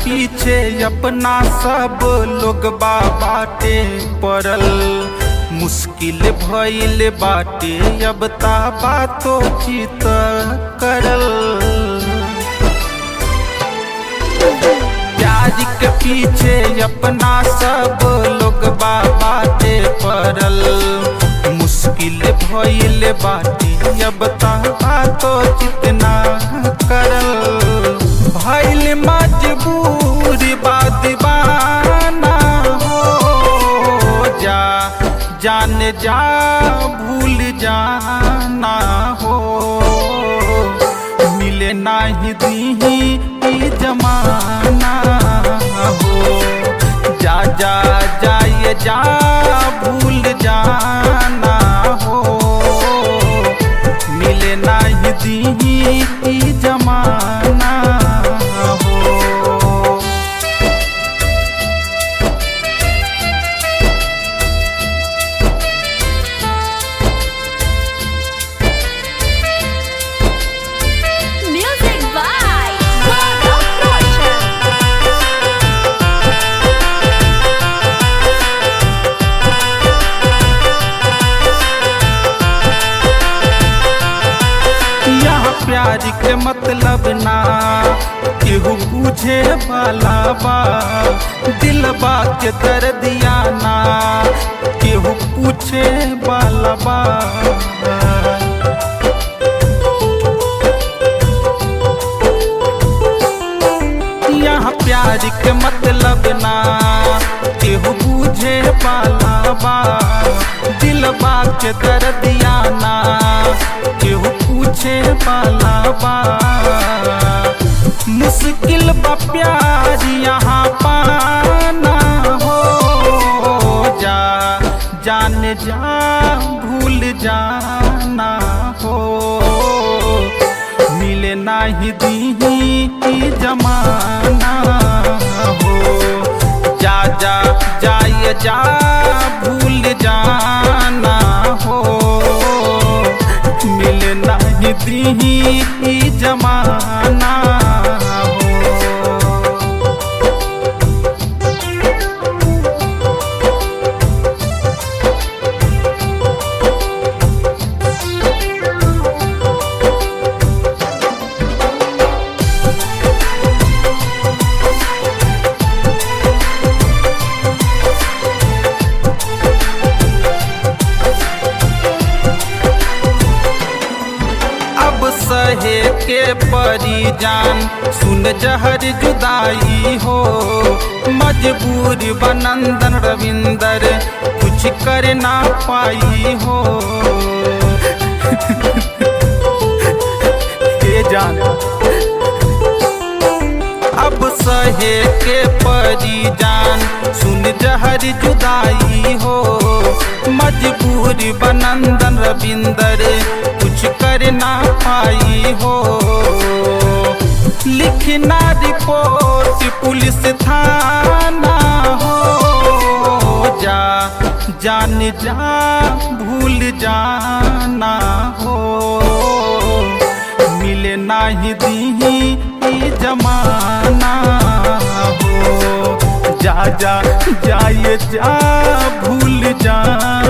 पीछे अपना सब लोग बाटे पड़ल मुश्किल भइल बाटे अब ता बातो चित करल प्याज के पीछे अपना सब लोग बाटे पड़ल मुश्किल भइल बाटे अब ता बातो चितना करल भइल मजबूर बा दीवाना हो जा जान जा भूल जाना हो मिले नाही दीही ई जमाना हो जा जा जाए जा भूल जाना हो मिले नाही दीही ई जमाना हो Music by Gaurav Roshan. यहाँ प्यार के मतलब ना केहू बुझे वाला बा दिलबा के दर्दिया ना केहू पूछे वाला बा यहाँ प्यार के मतलब ना केहू बुझे वाला बा दिलबा के दर्दिया ना केहू पूछे वाला बा मुश्किल बा प्यार यहाँ पाना हो जा जान जा भूल जाना हो मिले नाही दीही ई जमाना हो जा जा जाए जा भूल जाना हो मिले नाही दीही ई जमाना हो अब सहे के परी जान सुन जहर जुदाई हो मजबूर बनंदन रविंदर कुछ कर ना पाई हो के जान अब सहे के परी जान सुन जहर जुदाई हो मजबूर बनंदन रविंदर कुछ कर ना पाई हो लिखना रिपोर्ट पुलिस थाना हो जा जान जा भूल जाना हो मिले नाही दीही ई जमाना हो जा जा जाए जा भूल जाना